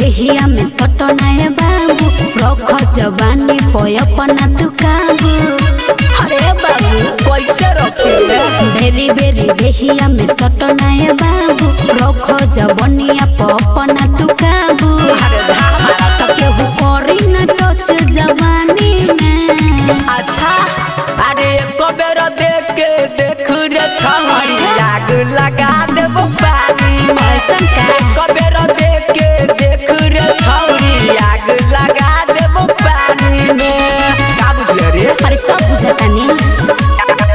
देहिया में सटनाए बाबू रख जवानी पयपना तू काबू अरे बाबू कैसे रखिले बेरी बेरी देहिया में सटनाए बाबू रख जवनिया पपना तू काबू अरे धामारा तो केहू करी न टच जवानी में अच्छा अरे कबेर देख के देख रे छमरी आग लगा देबो पानी में ऐसन का? कबेर देख के देख रे छमरी आग लगा देबो पानी में का बुझले रे अरे सब बुझतानी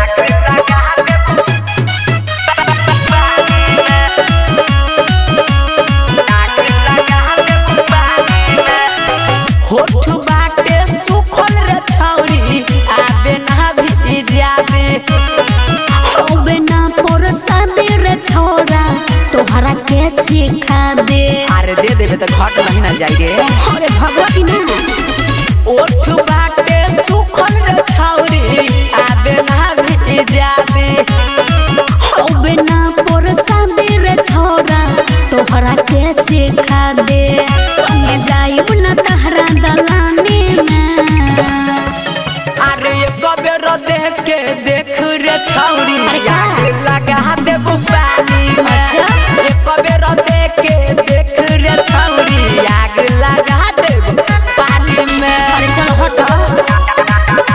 होठ बाटे सुखल रे छौरी आबे ना भी जाबे होबे ना परसा दे रे छोरा तोहरा के चिखा दे अरे दे देबे त घट नहीं ना जाई रे अरे भगवती ना ओठ बाटे सुखल रे छौरी आबे ना भी जाबे होबे ना परसा दे रे छोरा तोहरा के चिखा दे संगे जाइब ना तहरा दलानी में अरे कबेर देख के देख रे छौरी अरे का? आग लगा देबो पानी में अच्छा। ए कबेर देख के देख रे छौरी आग लगा देबो पानी में अरे चलो हटो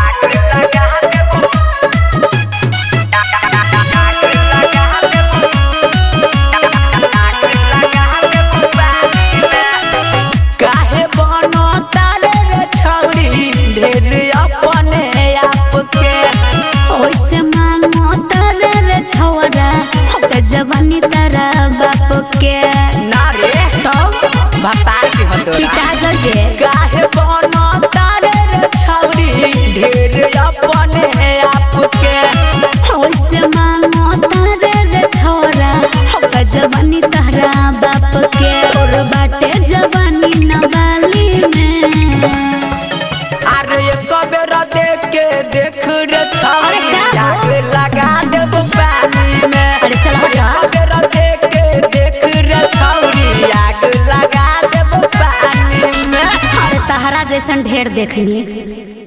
काहे बनो तारे रे छौरी ढेर अपने आप के ओइसे मांगो तारे रे छोरा होके जवानी तारा बाप के ना रे तब बता के हतोरा पिता जगे काहे बनो तारे रे छौरी ढेर अपने आप के ओइसे मांगो तारे रे छोरा होके जवानी तारा बाप के और बाटे जवानी नवाली में अरे कबेर देख के देख रे छौरी अरे का? आग लगा देबो पानी में अरे चल हटो कबेर देख के देख रे छौरी आग लगा देबो पानी में अरे तहरा जैसन ढेर देखनी